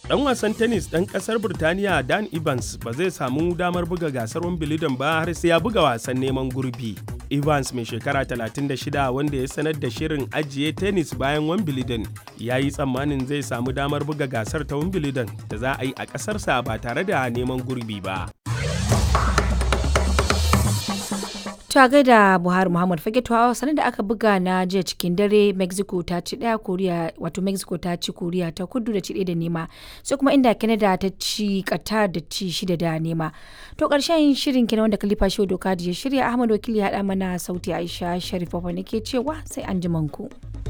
Dan wasan tennis ɗan ƙasar Burtaniya Dan Evans ba zai samu damar buga gasar Wimbledon ba har sai ya buga wasan neman gurbi. Evans mai shekara 36 wanda ya sanar da shirin ajiye tennis bayan Wimbledon ya yi tsammanin zai samu damar buga gasar ta Wimbledon da za a yi a ƙasarsa ba tare da neman gurbi ba. ta gaida buhari muhammad fage tuwa sanar da aka buga na jiya cikin dare mexico ta ci daya koriya wato mexico ta ci koriya ta kudu da ci da nema sai kuma inda canada ta ci qatar da ci shida da nema to karshen shirin kenan wanda kalifa shi doka da ya shirya ahmad wakili ya haɗa mana sauti aisha sharif ne ke cewa sai an ku.